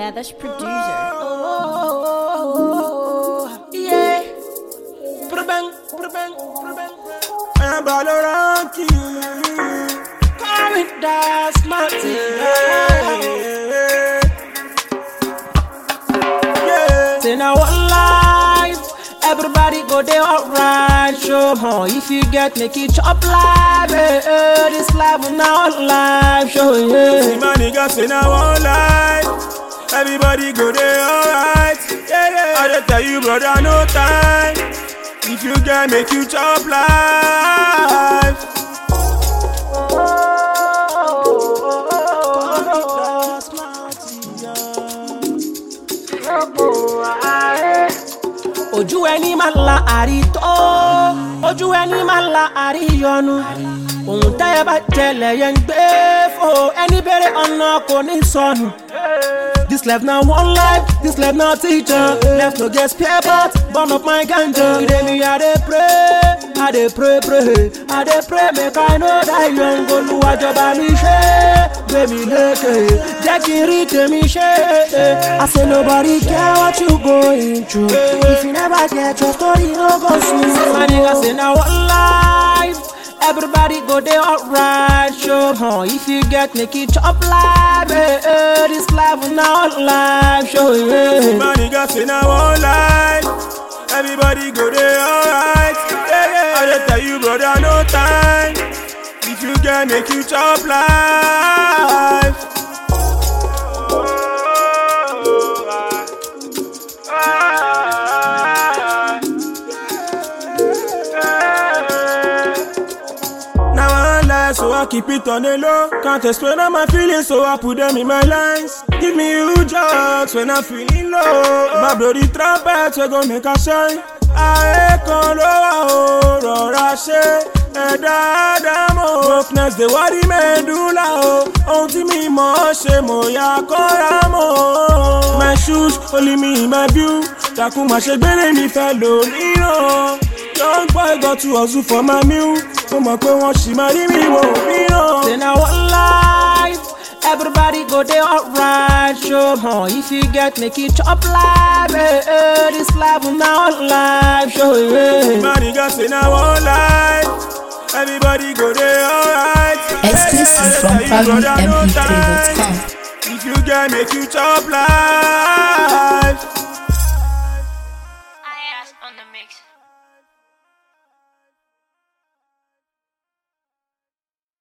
Lavish producer. Yeah. Prabang, prabang, prabang. Un Valorant qui Come it down, smarty. Yeah. Say now one life. Everybody go there alright, show huh? If you get make it chop live, eh, eh, this life will now live, show yeah. See my niggas say now one life. Everybody go there alright. Yeah, yeah. I just tell you, brother, no time. If you get make you chop life. ojú ẹni máa la àrítọ́ ojú ẹni máa la àríyọnu ohun tẹ́yẹ bá jẹlẹ̀ yẹn ń gbé fò ẹni bèrè ọ̀nà kò ní sọnù. This life na one life, this life na teacher. Left no get spare part, burn up my ganja. Today me I dey pray, I dey pray pray, I dey pray make I no die young. Olúwàjọba mi ṣe, gbé mi lékè, jẹ́ kí n rí tèmi ṣe. I say nobody care what you going through. If you never get your story, no go soon. My nigga say na one life. Everybody go there alright, show huh? If you get make it chop live, eh, eh, this life will now live, show yeah. My niggas say now one life. Everybody go there alright. Yeah, yeah. I just tell you, brother, no time. If you get make you chop life. Now I lie, so I keep it on the low. Can't explain all my feelings, so I put them in my lines. Give me huge hugs when I'm feeling low. My bloody trumpet, we gon' make a shine. Ayé kan ló wà ó rọra ṣe ẹ̀dá àdámọ̀. Wokeness dey worry medulla o. Ohun tí mi mọ̀ ọ́ ṣe mo yà kọ́ra mọ́. My shoes only me my view. Dàkún má ṣe gbére mi fẹ́ lò níran. Young boy got to hustle for my meal. Mo mọ̀ pé wọ́n ṣì máa rí mi wò mìíràn. Say na one life, everybody go there alright, show huh? If you get make it chop live, eh, eh, this life will now live, show yeah. My nigga say na one life. Everybody go there alright. Exclusive Yeah, from yeah, brother, no ParisMP3.com. time. If you get make you chop life.